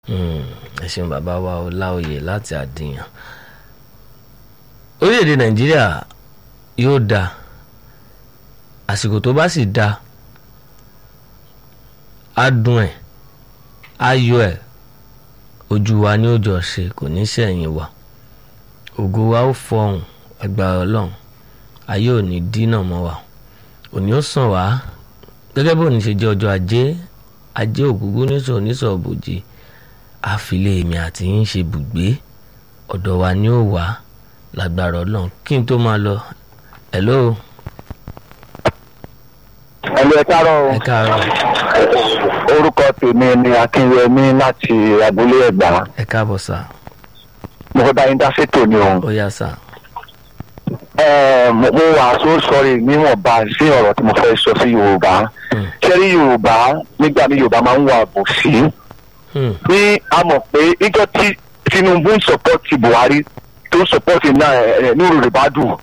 ẹ ṣeun bàbá wa ọláòyè láti àdìyàn orílẹ̀-èdè nàìjíríà yóò dáa àsìkò tó bá sì dáa á dùn ẹ̀ á yọ ẹ̀ ojú wa ní òjò ṣe kò ní sẹ́yìn wa ògo wa ó fọhùn agbára ọlọ́run ayé ò ní dínà mọ́ wa òní ó sàn wá gẹ́gẹ́ bó ní ṣe jẹ́ ọjọ́ ajé ajé ògúngún níṣọ̀ níṣọ̀ bòjì àfilẹ̀ èmi àti yín ṣe bùgbé ọ̀dọ̀ wa ni ó wà lágbára ọlọ́run kí n tó máa lọ hello ẹlò ẹ káàárọ̀ ẹ káàárọ̀ orúkọ tèmi ni akínyẹmí láti abúlé ẹgbà ẹ káàbọ̀ sà mo fẹ́ bá yín dá sétò ni o ó yá sà Ẹ, mo mo wà so sorry níwọ̀nba sí ọ̀rọ̀ tí mo fẹ́ sọ sí yorùbá Hmm. ṣẹ́rí yorùbá nígbà mi yorùbá máa ń wà bòsí Hmm, ní a mọ̀ pé ìjọ tí tinubu ń sọpọ́tì buhari tó ń sọpọ́tì náà ẹ̀ ní yorùbá dùn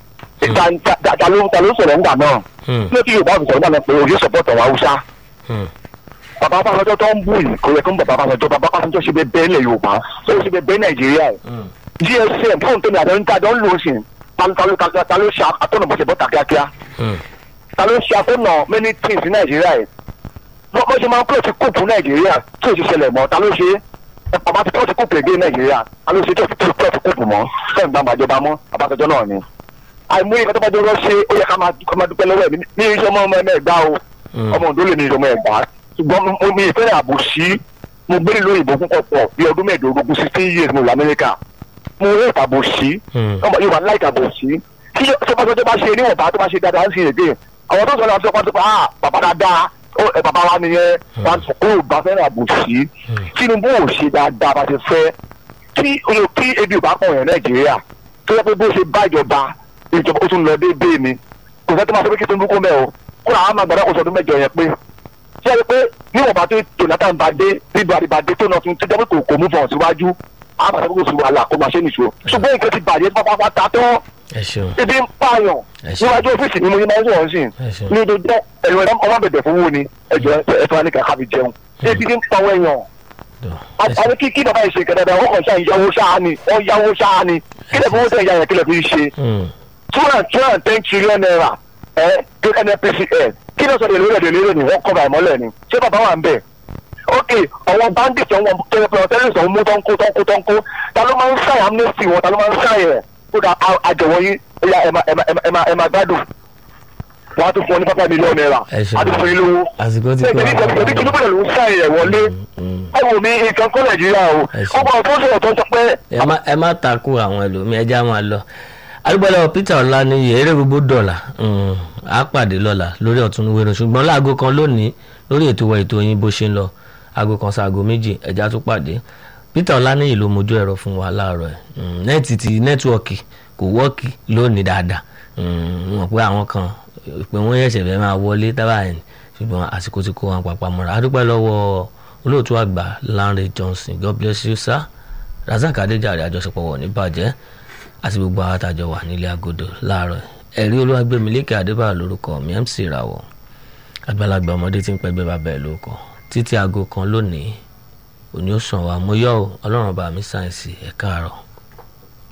ta ta- ta ló ta ló sọ̀rọ̀ ńgbà náà hmm, kí ló tí yorùbá fi sọ̀rọ̀ ńgbà náà pé òye sọpọ́tì àwọn haúsá hmm, bàbá Fáṣọjọ́ tó ń bù yìí kò yẹ kó ń bọ̀ bàbá Fáṣọjọ́ bàbá Fáṣọjọ́ ṣe bẹ bẹ́ẹ̀ lẹ̀ yorùbá ó ṣe bẹ bẹ́ẹ̀ nàìjíríà yìí hmm, gsm fóònù tó ní àjọ ń kájọ ń lò ó sì ta ló- ta ló- ta ló- ta ló ṣe atọ́nà bó ṣe bọ́ta kíákíá hmm, ta ló ṣe atọ́nà many things ní nàìjíríà yìí wọ́n bó ṣe máa ń kúrò sí kóòpù nàìjíríà tí ò sì ṣẹlẹ̀ mọ́ ta ló ṣe é bàbá ti kúrò sí kóòpù èdè nàìjíríà ta ló ṣe tí ò sì kúrò sí kóòpù mọ́ fẹ́ẹ̀ gbàgbà ìjọba mọ́ àbájọjọ́ náà ni àìmọye ìfẹ́ tó bá jẹ́ ṣe ó yẹ ká máa ká máa dúpẹ́ lọ́wọ́ ẹ̀ ní- ní iṣẹ́ ọmọ ọmọ ẹ̀gbá o hmm. ọmọ òǹdó lè ní ìṣọmọ ẹ̀gbá ṣùgbọ́n mo- mo mi ìfẹ́ ààbò sí mo gbé nílò ìbò púpọ̀ pọ̀ bí ọdún mẹ́ẹ̀ẹ́dógún sixteen years mo lọ amẹ́ríkà mo rí ìtàbò sí Hmm. ọmọ yorùbá ńlá ìtàbò sí kí sọpọ́sọ tó bá ṣe níwọ̀nba tó bá ṣe dáadáa ń sin èdè àwọn tó sọ náà sọpọ́ tó pa á bàbá dáadáa ó ẹ bàbá wa nìyẹn wọn sọ pé yorùbá fẹ́ràn àbò sí tinubu ò ṣe dáadáa bá ti fẹ́ kí oyo kí ebi ò bá pọ̀ yẹn nàìjíríà tó yẹ pé bó ṣe bá ìjọba ìjọba ó tún lọ déédéé ni kò fẹ́ tó máa sọ pé kí tinubu kó mẹ́ o kó làwọn máa gbàdá kó sọ ọdún mẹ́jọ yẹn pé ṣé ẹ rí pé níwọ̀nba tó jonathan bá dé bíbu àdìbàdé tó náà tún tó jẹ́ pé kò kò mú fọ̀n síwájú àwọn àti àbúkò sí wàhálà kó máa ṣe nìṣó ṣùgbọ́n nǹkan ti bàjẹ́ pátápátá tán ẹ ṣeun ibi ń pààyàn ẹ ṣeun níwájú ọ́fíìsì ni mo yẹ máa ń sọ̀rọ̀ sí ẹ ṣeun ní ojú jẹ́ ẹ̀rọ ọmọ bẹ̀bẹ̀ fún wo ni ẹ̀jọ̀ ẹ̀fọn wa ní kàkà fi jẹun ebi ń pa wọ́n èèyàn Dọ̀, ẹ ṣeun. àti kí kí bàbá yìí ṣe kẹ̀dẹ̀dẹ̀ wọ́n kàn ṣáà yáwó ṣáà ni wọ́n yáwó ṣáà ni kílẹ̀ fún owó tẹ̀ ìyá yẹn kílẹ̀ fi ṣe Hmm, two hundred two hundred ten trillion naira ẹ kí nnpcl kí ló sọ de lórí ẹ̀dẹ̀ lórí ni wọ́n kọ́ bàá mọ́lẹ̀ ni ṣé bàbá wà ń bẹ̀ ok àwọn bandits àwọn tẹlifíwọn tẹlifíwọn tó ń mú tó ń kó tó ń kó tó ń kó ta ló máa ń ṣàyà amnesty wọn ta ló máa ń ṣàyà ẹ̀ kó dà àjẹwọ́ yín ó yá ẹ máa ẹ máa ẹ máa ẹ máa gbádùn wọn á tún fún ọ ní pápá mílíọ̀nù náírà Ẹ ṣeun. á tún fún yín lówó àsìkò ti ṣé kó ìgbẹ́ni ìgbẹ́ni ìgbẹ́ni Tinubu ló ń ṣàyà ẹ̀ wọlé Hmm, ẹ wò mí nǹkan kọ́ nàìjíríà o Ẹ ṣeun. ọgbà tó ń sọ̀rọ̀ tó ń sọ pé ẹ má ẹ má takò àwọn ẹlòmíì ẹjẹ á máa lọ arúgbọ́lẹ̀ peter ọláníyì eré gbogbo dọ̀là hmm, á pàdé lọ́la lórí ọ̀tún wẹ̀rọ ṣùgbọ́n láago kan lónìí lórí ètò wa ètò yín bó ṣe ń lọ aago kan sáago méjì ẹja tún pàdé peter ọláníyì ló mojú ẹ̀rọ fún wa láàárọ̀ ẹ̀ Hmm, nẹ́ẹ̀tì ti nẹ́tíwọ̀kì kò wọ́ọ̀kì lónìí dáadáa Hmm, mọ̀ pé àwọn kan pé wọ́n yẹ̀ṣẹ̀ fẹ́ máa wọlé tábà ẹ̀ ṣùgbọ́n àsìkò ti kó wọn papà mọ́ra adúpẹ́ lọ́wọ́ olóòtú àgbà Lanre Johnson God bless you sir razak adéjàre àjọṣepọ̀ wọ̀ ní bàjẹ́ àti gbogbo àwọn àtàjọ wà nílé agodo láàárọ̀ ẹ̀rí olúwàgbẹ̀mílẹ́kẹ̀ adébáyọ̀ lórúkọ mi mc ìràwọ̀ àgbàlagbà ọmọdé tí ń pẹ́gbẹ́ bàbá ẹ̀ lórúkọ títí aago kan lónìí òní ó sàn wá mo yọ̀ ọ́ ọlọ́run bá mi sáyẹ̀nsì ẹ̀ káàárọ̀.